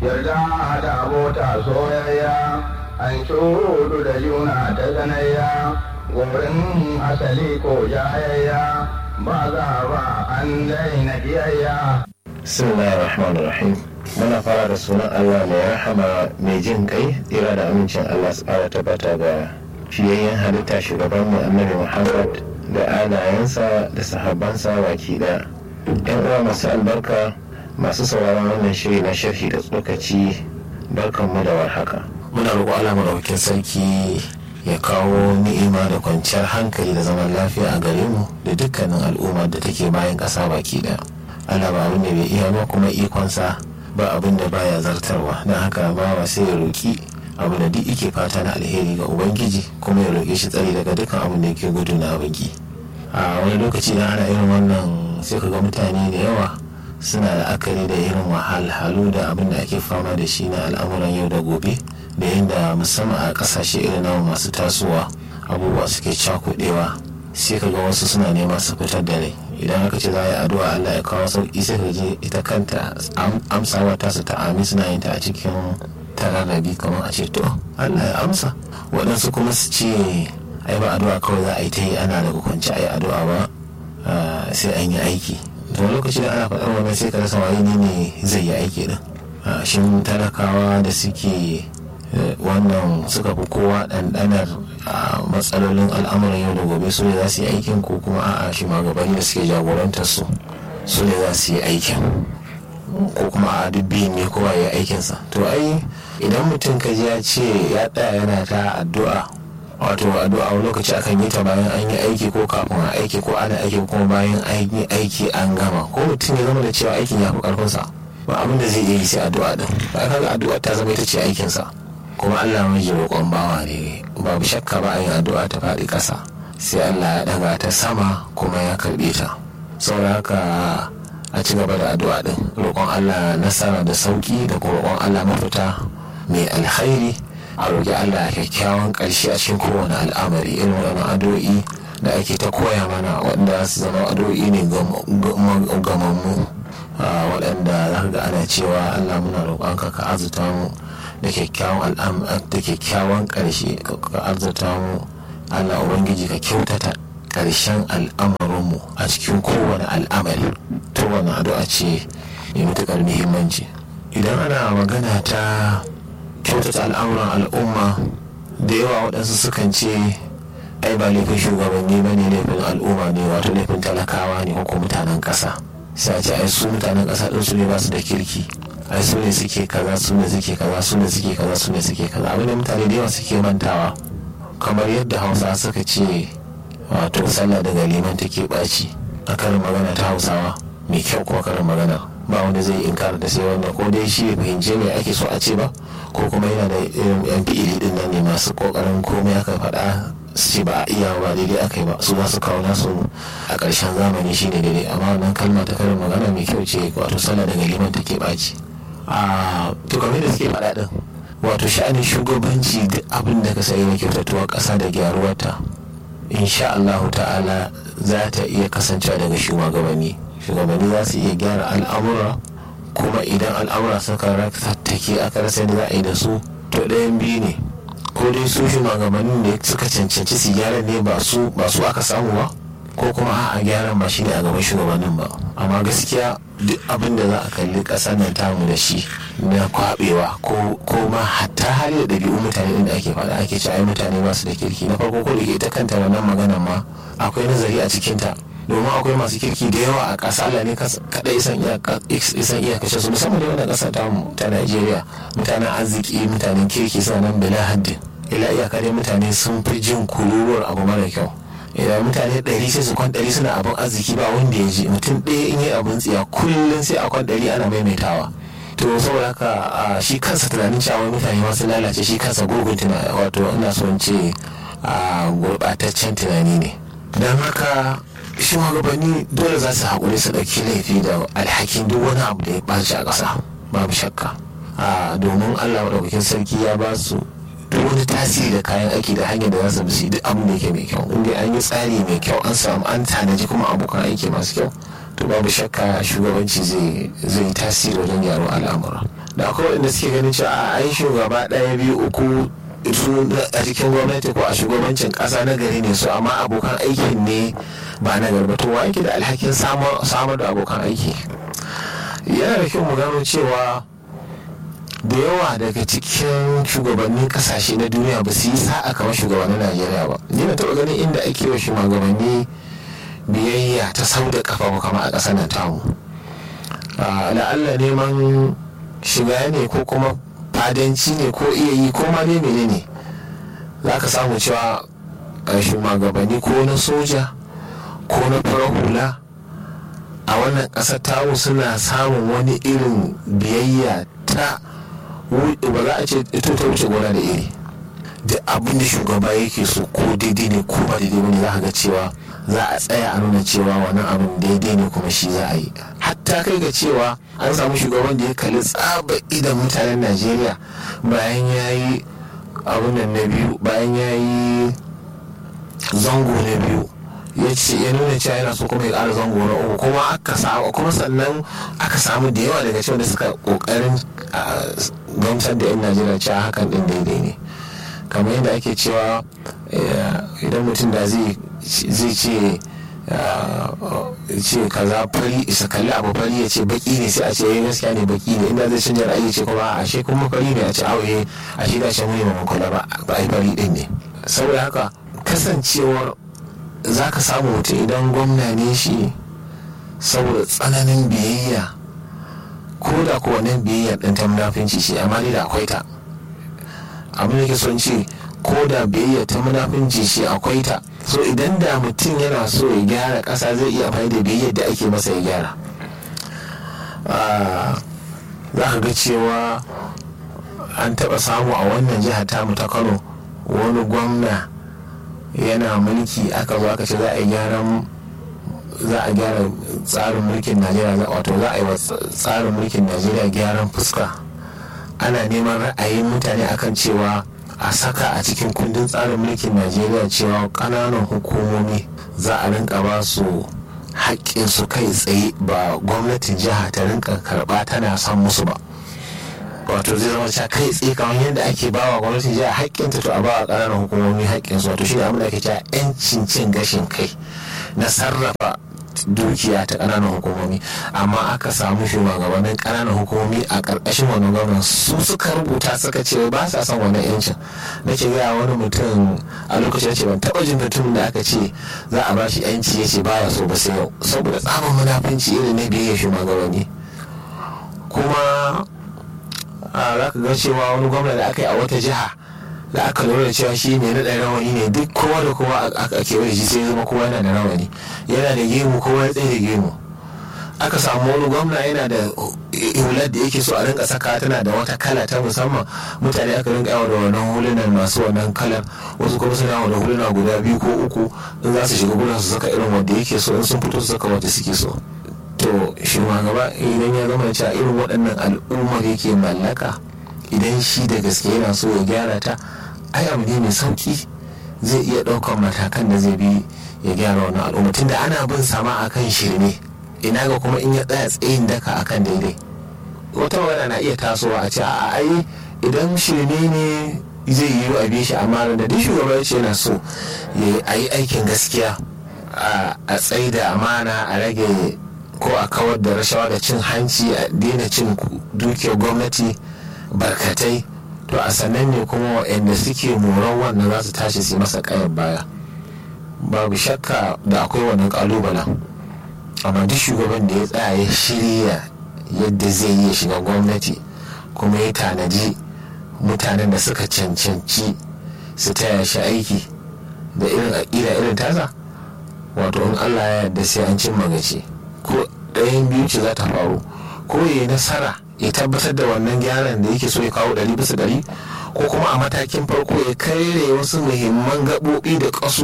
yarda da abota soyayya an shudu da juna ta sanayya gorin asali ko jayayya ba za ba an daina kiyayya bismillahir rahmanir rahim muna fara da sunan allah mai rahama mai jin kai tsira da amincin allah su fara tabbata ga fiyayyen halitta shugaban mu annabi muhammad da alayensa da sahabbansa baki daya yan uwa masu albarka masu sauraron wannan shiri na sharhi da tsokaci barkanmu da warhaka muna roƙo allah maɗaukin sarki ya kawo ni'ima da kwanciyar hankali da zaman lafiya a gare mu da dukkanin al'ummar da take bayan ƙasa baki daya allah ba abin da bai iya ba kuma ikonsa ba abin da baya zartarwa don haka ba wa sai ya roƙi abu da duk yake fata na alheri ga ubangiji kuma ya roƙe shi tsari daga dukkan abin da yake gudu na abinki a wani lokaci na ana irin wannan sai ka ga mutane da yawa suna la'akari da irin wahalhalu da abin da ake fama da shi na al'amuran yau da gobe da yadda musamman a kasashe irin namu masu tasowa abubuwa suke cakudewa sai ka ga wasu suna nema su fitar da rai idan aka ce za a yi addu'a Allah ya kawo sauki sai ka je ita kanta amsawa ta su ta ami suna yin ta a cikin tararrabi kamar a ce to Allah ya amsa waɗansu kuma su ce ai ba addu'a kawai za a yi ta yi ana daga kwanci a yi addu'a ba sai an yi aiki to lokaci da ana faɗar wannan sai ka rasa waye ne ne zai yi aiki din shin talakawa da suke wannan suka fi kowa ɗanɗanar matsalolin al'amuran yau da gobe su ne za su yi aikin ko kuma a'a shi magabani da suke jagorantar su su ne za su yi aikin ko kuma a duk biyun ne kowa ya aikinsa to ai idan mutum ka ji ya ce ya tsaya yana ta addu'a wato addu'a wani lokaci akan yi ta bayan an yi aiki ko kafin a aiki ko ana aiki kuma bayan an yi aiki an gama ko mutum ya zama da cewa aikin ya fi karfinsa ba abin da zai iya yi sai addu'a din ba kaga addu'a ta zama ita ce aikinsa kuma Allah mai roƙon bawa ne babu shakka ba a yin addu'a ta faɗi ƙasa sai Allah ya ɗaga ta sama kuma ya karɓe ta saboda haka a ci gaba da addu'a din roƙon Allah nasara da sauki da kuma roƙon Allah mafita mai alkhairi a roƙi Allah kyakkyawan ƙarshe a cikin kowane al'amari irin waɗannan addu'o'i da ake ta koya mana waɗanda su zama addu'o'i ne gamammu waɗanda za ka ga ana cewa Allah muna roƙonka ka azuta mu da kyakkyawan da kyakkyawan ƙarshe ka arzuta mu Allah ubangiji ka kyautata ƙarshen al'amarinmu a cikin kowane al'amari to wani addu'a ce mai matuƙar muhimmanci idan ana magana ta kyautata al'amuran al'umma da yawa waɗansu sukan ce ai ba laifin shugabanni ba ne laifin al'umma ne wato laifin talakawa ne ko mutanen ƙasa sai a ce ai su mutanen ƙasa ɗin su ne ba su da kirki ai su ne suke kaza su ne suke kaza su ne suke kaza su ne suke kaza abin da mutane da yawa suke mantawa kamar yadda hausa suka ce wato sallah daga liman take ɓaci a karin magana ta hausawa mai kyau kuma karin magana ba wanda zai inkara da sai wanda ko dai shi fahimce me ake so a ce ba ko kuma yana da irin yan fi'ili din nan ne masu kokarin komai aka faɗa su ce ba a iya ba daidai aka yi ba su ba su kawo nasu a ƙarshen zamani shine daidai amma wannan kalma ta karin magana mai kyau ce wato sallah daga liman take ɓaci a to kamar da suke faɗa din wato sha'anin shugabanci duk abin da ka sayi na kyautatuwa ƙasa da gyaruwarta insha Allahu ta'ala za ta iya kasancewa daga shugabanni shugabanni za su iya gyara al'amura kuma idan al'amura suka tattake aka rasa da za a yi da su to ɗayan biyu ne ko dai su shugabannin da suka cancanci su gyara ne ba su ba su aka samu ba ko kuma a gyaran ba shine a gaban shugabannin ba amma gaskiya duk abin da za a kalli ƙasar nan tamu da shi na kwabewa ko ma hatta hali da ɗabi'u mutane da ake faɗa ake ci ai mutane ba su da kirki na farko ko da ita kanta wannan maganar ma akwai nazari a cikinta domin akwai masu kirki da yawa a ƙasa Allah ne kaɗai isan iya kashe su musamman da wannan ƙasa tamu ta Najeriya mutanen arziki mutanen kirki suna nan bila haddin ila iyaka dai mutane sun fi jin kururuwar abu mara kyau idan mutane ɗari sai su kwan ɗari suna abin arziki ba wanda ya ji mutum ɗaya in yi abin tsiya kullum sai a kwan ɗari ana maimaitawa to saboda haka shi kansa tunanin cewa mutane masu lalace shi kansa gurgun tunani wato ina so in ce gurɓataccen tunani ne don haka shugabanni dole za su haƙuri su ɗauki laifi da alhakin duk wani abu da ya ɓaci a ƙasa babu shakka domin allah maɗaukakin sarki ya ba su duk wani tasiri da kayan aiki da hanyar da za su bisi duk abin da yake mai kyau inda an yi tsari mai kyau an samu an tanaji kuma abokan aiki masu kyau to babu shakka shugabanci zai tasiri wajen gyaro al'amura da akwai waɗanda suke ganin cewa a yi shugaba ɗaya biyu uku su a cikin gwamnati ko a shugabancin ƙasa na gari ne su amma abokan aikin ne ba na gari ba to wa yake da alhakin samar da abokan aiki yana da kyau mu gano cewa da yawa daga cikin shugabannin kasashe na duniya ba su yi sa'a kamar shugabannin najeriya ba ni na taɓa ganin inda ake wa shugabanni biyayya ta sau da kafa kama a ƙasar nan tamu la'alla neman shiga ne ko kuma fadanci ne ko iya yi ko ma ne menene za ka samu cewa shugabanni ko na soja ko na farar hula a wannan ƙasar tamu suna samun wani irin biyayya ta ba za a ce ito ta wuce gona da iri da abin da shugaba yake so ko daidai ne ko ba daidai ne za ka ga cewa za a tsaya a nuna cewa wannan abin daidai ne kuma shi za a yi hatta kai ga cewa an samu shugaban da ya kalli tsaba idan mutanen najeriya bayan ya yi abin nan na biyu bayan ya yi zango na biyu ya ce ya nuna cewa yana so kuma ya ƙara zango na uku kuma aka samu kuma sannan aka samu da yawa daga cewa da suka ƙoƙarin gamsar da 'yan najeriya cewa hakan din daidai ne kamar yadda ake cewa idan mutum da zai ce ce kaza fari isa kalli abu fari ya ce baki ne sai a ce yayi gaskiya ne baki ne inda zai canja ra'ayi ce kuma a she kuma fari ne a ce auye a shi da shi mu ne ba kula ba ba ai fari din ne saboda haka kasancewar za ka samu mutum idan gwamna ne shi saboda tsananin biyayya ko da ko wannan biyayya ɗin ta munafinci ce amma dai da akwai ta abin da ke son ce ko da biyayya ta munafinci ce akwai ta so idan da mutum yana so ya gyara ƙasa zai iya amfani da biyayya da ake masa ya gyara za ka ga cewa an taɓa samu a wannan jihar tamu ta kano wani gwamna yana mulki aka zo aka ce za a yi gyaran za a gyara tsarin mulkin najeriya wato za a yi wa tsarin mulkin najeriya gyaran fuska ana neman ra'ayin mutane akan cewa a saka a cikin kundin tsarin mulkin najeriya cewa ƙananan hukumomi za a rinka ba su haƙƙin su kai tsaye ba gwamnatin jiha ta rinka karɓa tana son musu ba wato zai zama cewa kai tsaye kamar yadda ake bawa gwamnatin jiha haƙƙinta to a bawa ƙananan hukumomi haƙƙinsu wato shi ne abin da ake cewa 'yancin cin gashin kai na sarrafa dukiya ta ƙananan hukumomi amma aka samu shugabannin ƙananan hukumomi a ƙarƙashin wannan gwamnan su suka rubuta suka ce ba sa son wannan yancin na ce gaya wani mutum a lokacin ce ban taɓa jin mutum da aka ce za a ba shi yanci ya ce baya so ba sai yau saboda tsamin munafunci irin na biyayya shugabanni kuma za ka ga cewa wani gwamna da aka yi a wata jiha da aka lura da cewa shi mai naɗa rawani ne duk kowa da kowa a kewaye shi sai zama kowa yana da rawani yana da gemu kowa ya tsaye da gemu aka samu wani gwamna yana da hular da yake so a rinka saka tana da wata kala ta musamman mutane aka rinka yawa da wannan hulunan masu wannan kalar wasu kuma suna yawa da huluna guda biyu ko uku in za su shiga gudan su saka irin wanda yake so in sun fito su saka wanda suke so to shugaba idan ya zama cewa irin waɗannan al'ummar yake mallaka idan shi da gaske yana so ya gyara ta ai abu ne mai sauki zai iya ɗaukar matakan da zai bi ya gyara wannan al'umma tunda ana bin sama akan shirme ina ga kuma in ya tsaya tsayin daka akan daidai wata magana na iya tasowa a ce a ai idan shirme ne zai yi a bi shi amma da duk shugaba ya ce yana so ya yi aikin gaskiya a tsayi da amana a rage ko a kawar da rashawa da cin hanci a daina cin dukiyar gwamnati barkatai to a sannan ne kuma waɗanda suke moran wannan za su tashi su masa kayan baya babu shakka da akwai wannan kalubalen amma duk shugaban da ya tsaya ya shirya yadda zai yi shiga gwamnati kuma ya tanaji mutanen da suka cancanci su taya shi aiki da irin aƙida irin tasa wato in allah ya yarda sai an cin magaci ko ɗayan biyu ce za ta faru ko ya yi nasara ya tabbatar da wannan gyaran da yake so ya kawo ɗari bisa ɗari ko kuma a matakin farko ya kare wasu muhimman gaɓoɓi da ƙasu